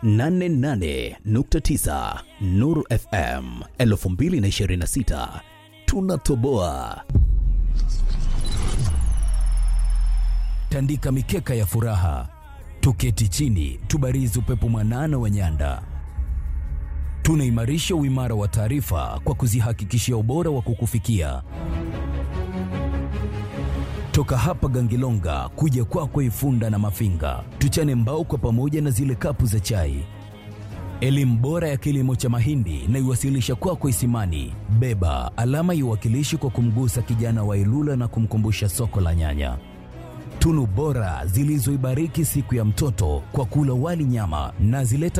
88.9 Nuru FM 2026 tunatoboa. tandika mikeka ya furaha, tuketi chini, tubarizi upepo mwanana wa nyanda. Tunaimarisha uimara wa taarifa kwa kuzihakikishia ubora wa kukufikia toka hapa Gangilonga kuja kwako Ifunda na Mafinga, tuchane mbao kwa pamoja na zile kapu za chai. Elimu bora ya kilimo cha mahindi na iwasilisha kwako Isimani. Beba alama iwakilishi kwa kumgusa kijana wa Ilula na kumkumbusha soko la nyanya tunu bora zilizoibariki siku ya mtoto kwa kula wali nyama na zileta